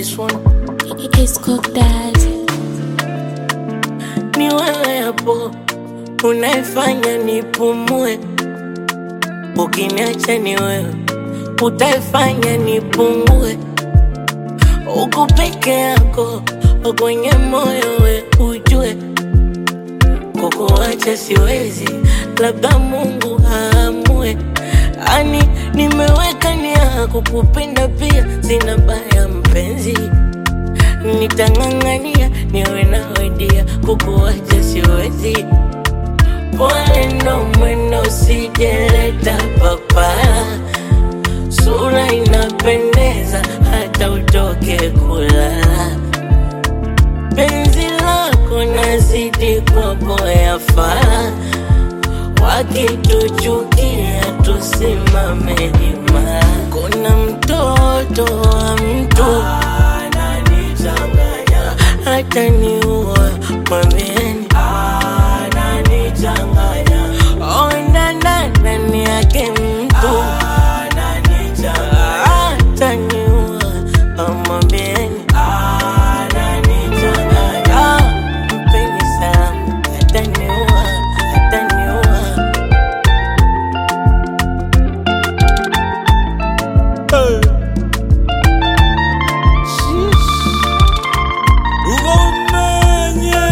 this one. It's cooked that. Ni wewe hapo unaifanya nipumue, ukiniacha ni wewe utaifanya nipungue. Uko peke yako kwenye moyo, we ujue kukuacha siwezi, labda Mungu aamue. Ani nimeweka nia kukupenda pia, sina baya mpenzi, nitang'ang'ania niwe nawe dia, kukuacha siwezi. Pole ndo mwendo, usijeleta papara, sura inapendeza hata utoke kulala penzi lako nazidi kwa boya fara, wakituchukia tusimame imara. Kuna mtoto wa mtu ananichanganya, hata niua mwambieni ananichanganya, onda ndani yake mtu hata niua mwambieni ananichanganya, mpeni salamu, hata niua, hata niua. ugomenye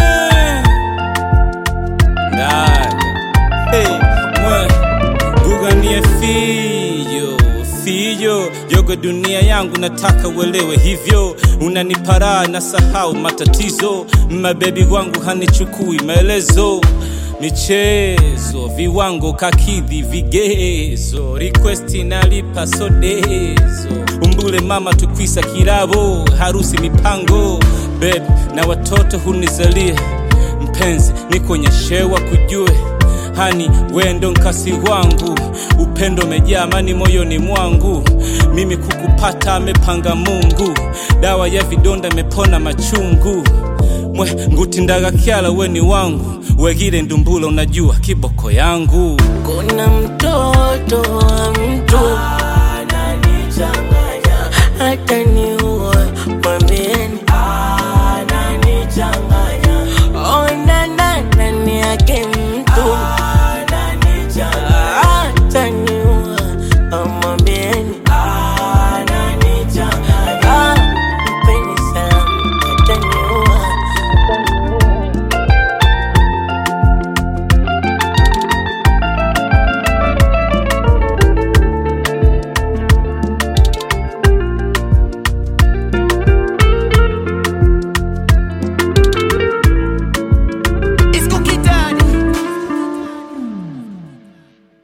ndaga hey, mwe guganie fiyo fiyo yoga dunia yangu nataka uelewe hivyo unaniparaa na sahau matatizo mabebi wangu hanichukui maelezo michezo viwango kakidhi vigezo requesti nalipa sodezo umbule mama tukwisa kirabo harusi mipango beb na watoto hunizalia mpenzi nikonyeshewa kujue hani wendo nkasi wangu upendo umejaa amani moyoni mwangu mimi kukupata amepanga mungu dawa ya vidonda imepona machungu mwe ngutindaga kyala weni wangu wegile ndumbula unajua kiboko yangu Kuna mtoto wa mtu